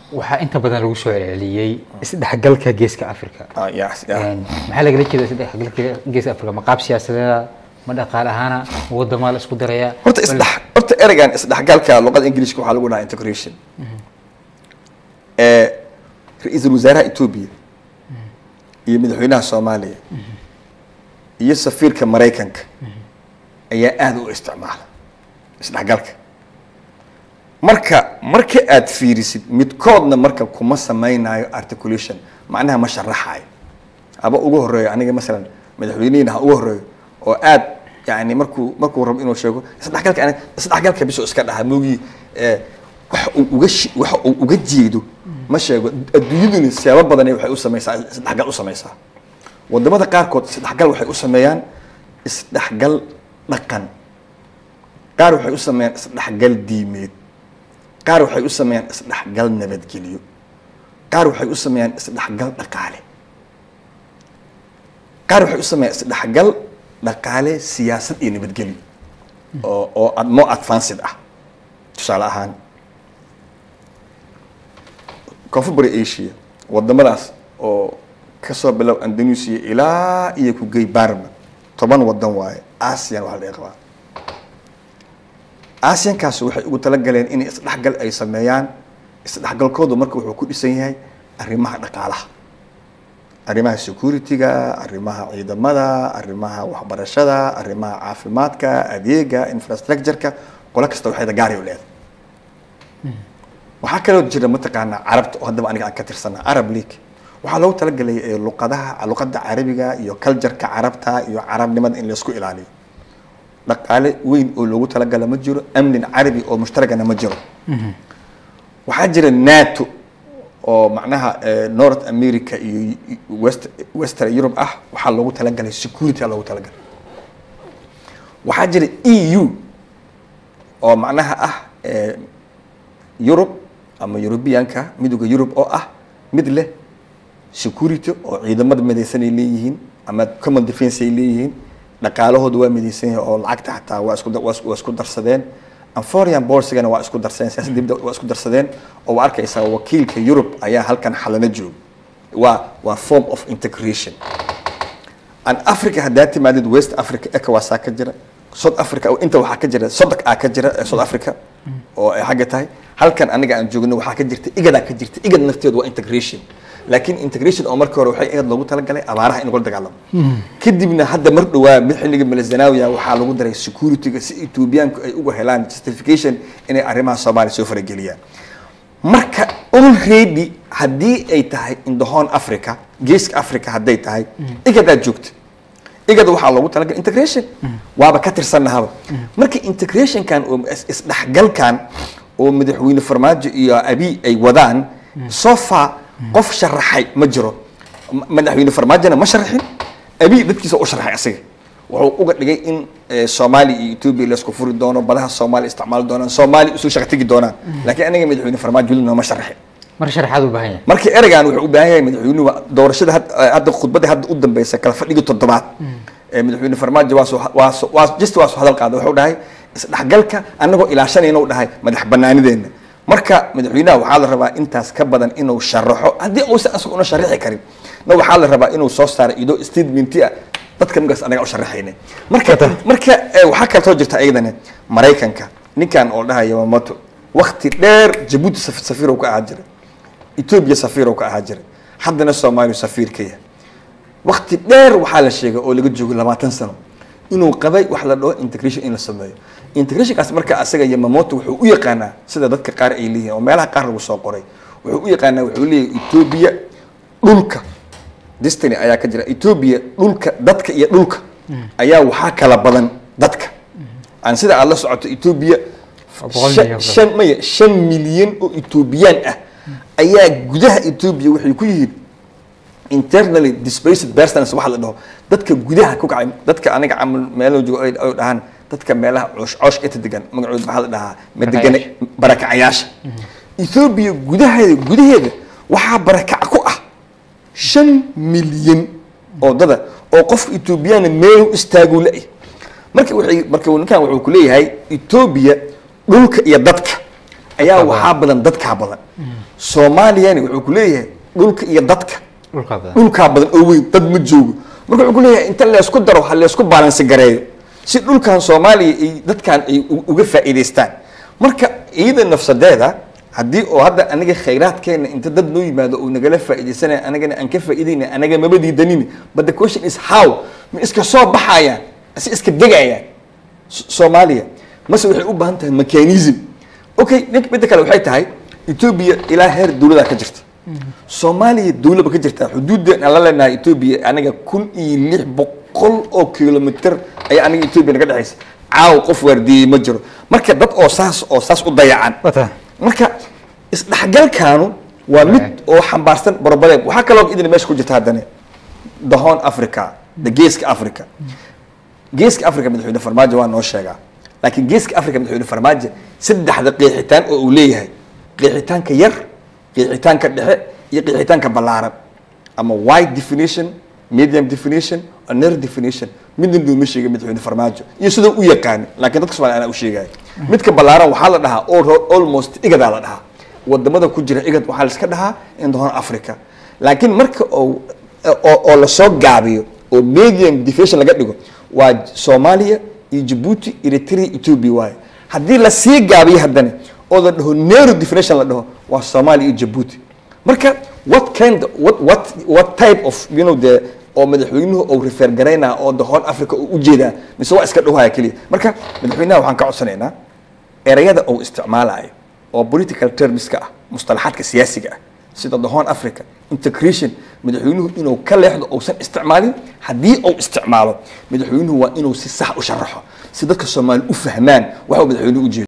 waxaa inta badan lagu soo celceliyey isdhexgalka geeska africa Ah, yes, yeah. Een, maxaa lagala jeeda isdhexgalka geeska africa ma qaab siyaasadeeda ma dhaqaale ahaana ma wadamaa la isku daraya horta isdhex horta ereygan isdhexgalka luqada ingiliishka waxaa lagu dhahaa integration ee ra-iisul wasaaraha etoobiya iyo madaxweynaha soomaaliya iyo safiirka maraykanka ayaa aada u isticmaala isdhexgalka marka marka aad fiirisid midkoodna marka kuma samaynayo articulation macnaha ma sharaxayo aba ugu horeeyo aniga masalan madaxweynihina ha ugu horeeyo oo aad yani markuu markuu rabo inuu sheego isdhexgalka aniga isdhexgalka bisoo iska dhaha moogii eh, waxa uu uga shi- waxa uu uga jeedo ma sheego adduunyaduna siyaabo badanay waxay u samaysaa isdhexgal u samaysaa wadamada qaarkood isdhexgal waxay u sameeyaan isdhexgal dhaqan qaar waxay u sameeyaan isdhexgal diimeed qaar waxay u sameeyaan isdhexgal nabadgelyo qaar waxay u sameeyaan isdhexgal dhaqaale qaar waxay u sameeyaan isdhexgal dhaqaale siyaasad iyo nabadgelyo oo oo ad- more advanced ah tusaale ahaan koonfur bari asia wadamadaas oo kasoo bilow indonesia ilaa iyo ku gey barma toban wadan waaye asian waxaa laga qabaa asiankaas waxay ugu talagaleen in isdhexgal ay sameeyaan isdhexgalkoodu marka wuxuu ku dhisan yahay arrimaha dhaqaalaha arrimaha security-ga arrimaha ciidamada arrimaha waxbarashada arrimaha caafimaadka adeega infrastructure-ka qolo kasta waxay gaari u leedahay waxaa kaloo jira mataqaanaa carabta oo haddaba aniga aan ka tirsanaa arab league waxaa loogu talagalay ee luqadaha luqadda carabiga iyo cultureka carabta iyo carabnimada in laysku ilaaliyo dhaqaale weyn oo loogu talagala ma jiro amnin carabi oo mushtaragana ma jiro waxaa jira nato oo macnaha eh, north america iyo west western europe ah waxaa loogu talagalay security aa loogu talagalay waxaa jira e u oo macnaha ah eh, Europe ama Europeanka midowga Europe oo ah mid leh security oo ciidamada midaysan ay leeyihiin ama common defense ay leeyihiin dhaqaalahooda waa midaysan yahay oo lacagta xataa waa isku waa isku- waa isku darsadeen and foreign policy-gana waa isku darsadeen siyaasadda dibadda waa isku darsadeen oo waa arkaysaa wakiilka Europe ayaa halkan xalana jooga waa waa form of integration an africa haddaa timaadid west africa ecowas aa ka jira south africa inta waxaa ka jira sodok aa ka jira ee south africa oo ay xagga tahay halkan aniga aan joogno waxaa ka jirta igadaa ka jirta igad nafteedu waa integration laakiin integration oo markii hore waxay igad loogu talagalay abaaraha in lagula dagaalamo kadibna hadda mar dhowaa mid xilliga malazanawiya waxaa lagu daray security-ga si etoobiyaanku ay uga helaan justification inay arrimaha soomaaliya soo farageliyaan marka already haddii ay tahay in the horn africa geeska africa hadday tahay igadaad joogta igada waxaa loogu talagalay integration waaba ka tirsanahaba marka integrationkan oo is- isdhexgalkan oo madaxweyne farmaajo iyo abi ay wadaan so far qof sharaxay ma jiro Ma- madaxweyne farmaajona ma sharaxin abi dadkiisa u sharaxay asiga wuxuu uga dhigay in eh, soomaaliya iyo etoobiya laisku furi doono badaha soomaaliya isticmaali doonaan soomaaliya isu shaqa tegi doonaan laakiin aniga madaxweyne farmaajo weli nooma sharaxin mar sharaxaad u baahan yahay marka ereygan wuxuu u baahan yahay madaxweynuhu doorashada had- hadda khudbadda hadda u dambeysa kala fadhigii toddobaad ee madaxweyne farmaajo waa soo waa soo waa just waa soo hadal qaaday wuxuu dhahay isdhexgalka annagoo ilaashanayna u dhahay madax banaanideenna marka madaxweynaha waxaa la rabaa intaas ka badan inuu sharaxo haddii uusan asaga una sharaxi karin na waxaa la rabaa inuu soo saaro idoo statementi ah dadka markaas anaga u sharaxayna marka marka eh, waxaa kaloo jirta iyadana maraykanka ninkan oo dhahaya yamamoto wakti dheer jabuuti saf- safiir uu ka ahaa jiray etoobiya safiir uu ka ahaa jiray haddana soomaaliya safiir ka yahay wakti dheer waxaa la sheegay oo laga joogo labaatan sano inuu qabay wax la dhaho integration in la sameeyo integrationkaas marka asaga yamamoto wuxuu u yaqaanaa sida dadka qaar ay leeyihiin oo meelaha qaar lagu soo qoray wuxuu u yaqaanaa wuxuu leeyahay etoobiya dhulka destiny ayaa ka jira etoobiya dhulka dadka iyo dhulka ayaa waxaa kala badan dadka aan sida aad la socoto etoobiya boqol shan- milyan. shan maya shan milyan oo etoobiyaan ah ayaa gudaha etoobiya waxay ku yihiin internally displaced persons waxa la dhaho dadka gudaha ku kacay dadka aniga camal meelo joogo ay ay dhahaan dadka meelaha coosh coosh inta degan magacood maxaa la dhahaa madegane barakacayaasha etoobiya gudaheeda gudaheeda waxaa barakac ku ah shan milyan oo dada oo qofka etoobiyaana meel u istaaguu la marka waxay marka ninkan wuxuu ku leeyahay etoobiya dhulka iyo dadka ayaa Dadkaa waxaa badan dadkaa badan soomaaliyani wuxuu ku leeyahay dhulka iyo dadka dhulkaa badan dhulkaa badan oo weyn dad ma joogo marka wuxuu ku leeyahay inta laysku daro ha laysku baalansi gareeyo si dhulkan soomaaliya ay dadkan ay u- uga faa'iidaystaan marka iyada nafsadeeda haddii oo hadda aniga khayraadkeena inta dad noo yimaado oo nagala faa'iidaysanaya anagana aan ka faa'iidayna anaga maba diidanin but the question is how ma iska soo baxayaan si iska degayaan S- soomaaliya mase waxay u baahan tahay mechanism okay ninka midda kale waxay tahay ethiopia ilaa heer dowladaa ka jirta soomaaliya dowlaba ka jirta xuduudda aan la leenahay ethiopia aniga kun iyo lix boqol oo kilomitr ayaa aniga ethiopia naga dhexaysa caaw qof waardiiyey ma jiro marka dad oo saas oo saas u dayacan wata marka isdhexgalkaanu waa mid oo xambaarsan borobadeeb waxaa kaloo idin meesha ku jirta haddana the horn africa the geeska africa geeska africa madaxweyne farmaajo waa noo sheegaa laakiin geeska africa madaxweyne farmaajo saddexda qeexitaan oo uu leeyahay qeexitaanka yar qeexitaanka dhexe iyo qeexitaanka ballaaran ama wide definition medium definition or narrow definition midna nooma sheegay madaxweyne farmaajo iyo sidoo u yaqaano laakiin dadka soomaaliya anaa u sheegaya midka ballaaran waxaa la dhahaa all- almost igadaa la dhahaa wadamada ku jira igad waxaa la iska dhahaa in the horn africa laakiin marka oo oo oo lasoo gaabiyo oo medium definition laga dhigo waa soomaaliya iyo jabuuti eritrea ethiopia waaye haddii lasii gaabiyo haddana oo la dhaho narrow definition la dhaho waa soomaaliya iyo jabuuti marka what kind what what what type of you know the oo madaxweynuhu uu refer garaynaa oo the horn africa uu ujeedaa mise waa iska dhowhaya keliya marka madaxweynaha waxaan ka codsanaynaa erayada uu isticmaalayo oo political termska ah mustalaxaadka siyaasiga ah sida the horn africa integration madaxweynuhu inuu ka leexdo uusan isticmaalin haddii uu isticmaalo madaxweynuhu waa inuu si sax u sharaxo si dadka soomaali u fahmaan waxa uu madaxweynuhu ujeedo